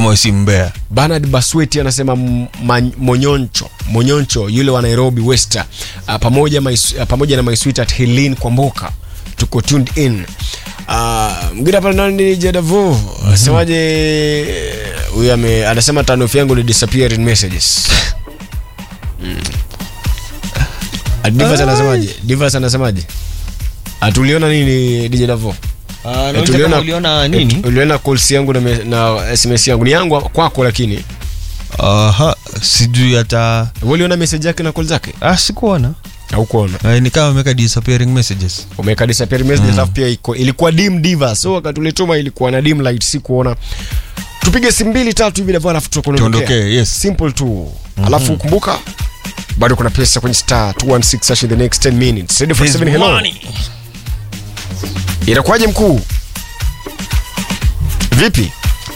kama si mbea Bernard Basweti anasema m- ma- Monyoncho Monyoncho yule wa Nairobi West uh, pamoja, my, uh, pamoja na my sweetheart Helene Kwamboka tuko tuned in uh, mgine pale nani Jadavu asemaje huyu ame anasema tanofu yangu ni disappearing messages mm. Uh, Divas anasemaje Divas anasemaje atuliona nini DJ Davo Eh, tuliona- uliona eh, nini uliona calls yangu na, me- na sms yangu ni yangu kwako lakini aha sijui hata Wewe uliona message yake na call zake ah, sikuona haukuona Eh, ni kama ameweka disappearing messages umeweka disappear message alafu pia iko ilikuwa dim diva so wakati ulituma ilikuwa na dim light si kuona tupige simu mbili tatu hivi ndivyo alafu tukuondokea Tuondokee, yes. simple tu alafu kumbuka bado kuna pesa kwenye star 216 hash in the next 10 minutes ready for There's 7 hello money. inakuwaje mkuu vipi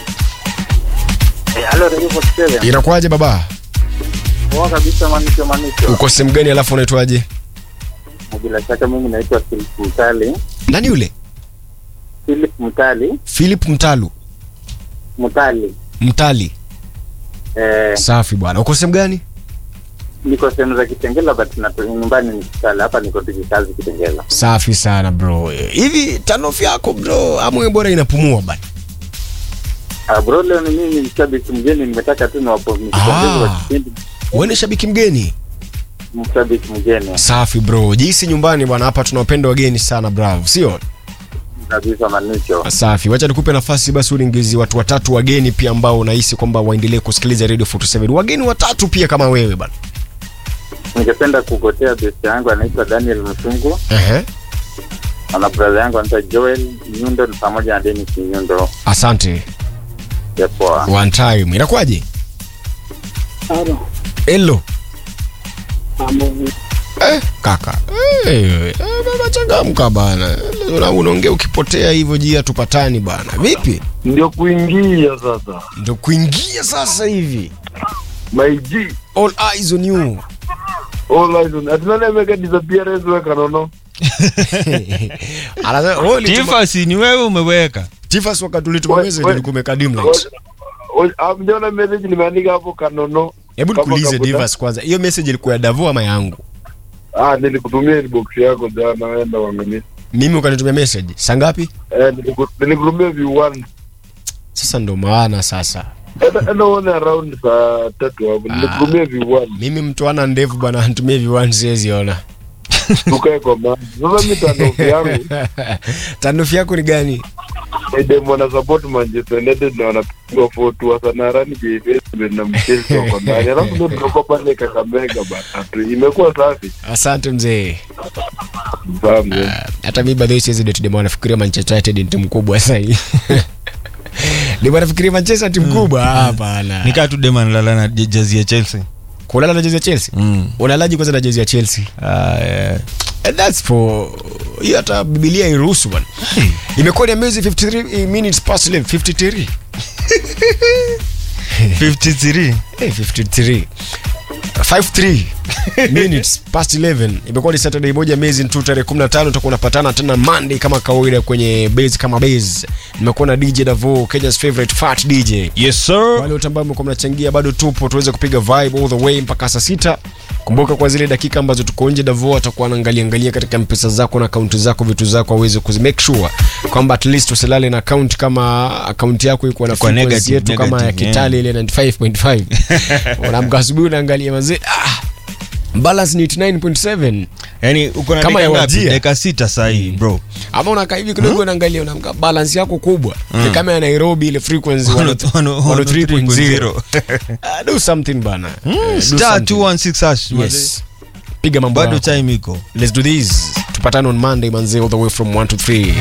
Eh, halo Radio 47. inakuwaje baba Poa kabisa Manisho Manisho. uko sehemu gani alafu unaitwaje Na Bila shaka mimi naitwa Philip Mtali. nani yule Philip Mtali, philip mtalu Mtali. mtali Eh, safi bwana uko sehemu gani niko sehemu za Kitengela but na nyumbani ni Kitale. Hapa niko tukikazi Kitengela. safi sana bro hivi tanofu yako bro amwe bora inapumua bana Ah, bro leo ni mimi ni mshabiki mgeni nimetaka tu niwapo nikipongeze kwa kipindi wewe ni shabiki mgeni mshabiki mgeni safi bro jisi nyumbani bwana hapa tunawapenda wageni sana bravo sio kabisa Manisho. safi wacha nikupe nafasi basi ulingizi watu watatu wageni pia ambao unahisi kwamba waendelee kusikiliza radio 47 wageni watatu pia kama wewe bana Ningependa kukotea best yangu anaitwa Daniel Msungu Ehe. na brother yangu anaitwa Joel Nyundo pamoja na Dennis Nyundo. asante Ya poa. one time inakuwaje hello eh, kaka eh, eh, baba changamka bana Una- unaongea ukipotea hivyo jia tupatani bana vipi ndio kuingia sasa ndo kuingia sasa hivi my G all eyes on you all eyes on atinane ameweka disappearance weka nono Anasema, wewe ulituma- tifasi ni wewe umeweka Tifas wakati ulituma We- message we- ulikuwa umekaa dim light. amjaona message nimeandika hapo kanono Hebu Kama nikuulize kabuta. Divas kwanza. Hiyo message ilikuwa ya Davo ama yangu? ah nilikutumia inbox yako jana enda uangalie Mimi ukanitumia message. Saa ngapi? eh niliku- nilikutumia view one Sasa ndo maana sasa. enda enda uone around saa tatu hapo nilikutumia view one Mimi mtu ana ndevu bwana anitumie viwani siwezi ona. tukae kwa maji sasa mitandao yangu Tanufu yako ni gani? Edem wana support Manchester United na wanapigwa 4-2 Arsenal rani JFS na Chelsea wako ndani alafu ndio tunakuwa pale Kakamega bana tu imekuwa safi Asante mzee. Fahamu, eh. Hata mimi by the way siwezi date demo nafikiria Manchester United ni timu kubwa sasa hii. Ndio nafikiria Manchester timu kubwa hapana. nikaa tu dema nalala na je- jezi ya chelsea Kulala na jezi ya Chelsea. mm. Unalaji kwanza na jezi ya Chelsea. ah, yeah. And that's for hiyo hata Biblia iruhusu bwana. Imekuwa ni amazing 53 minutes past 11 53. 53 Eh, 53 53 minutes past 11 imekuwa ni saturday moja amazing tu tarehe 15 tutakuwa unapatana tena monday kama kawaida kwenye base kama base nimekuwa na dj davo kenya's favorite fat dj yes sir wale wote ambao mlikuwa mnachangia bado tupo tuweze kupiga vibe all the way mpaka saa sita kumbuka kwa zile dakika ambazo tuko nje davo atakuwa anaangalia angalia katika mpesa zako na akaunti zako vitu zako aweze kuzi make sure kwamba at least usilale na account kama akaunti yako iko na Iko frequency negative, yetu kama ya negative, kitale ile 95.5 unaamka asubuhi unaangalia mazee ah, balance ni 89.7 yani uko na Kama dakika ya ngapi? wajia. dakika sita sahii bro ama unakaa hivi kidogo unaangalia unaamka balance yako kubwa ni kama ya nairobi ile frequency 103.0 Ah, do something bana Eh, do star something. 216 hash yes piga mambo bado yako. time iko let's do this tupatane on monday manze all the way from 1 to 3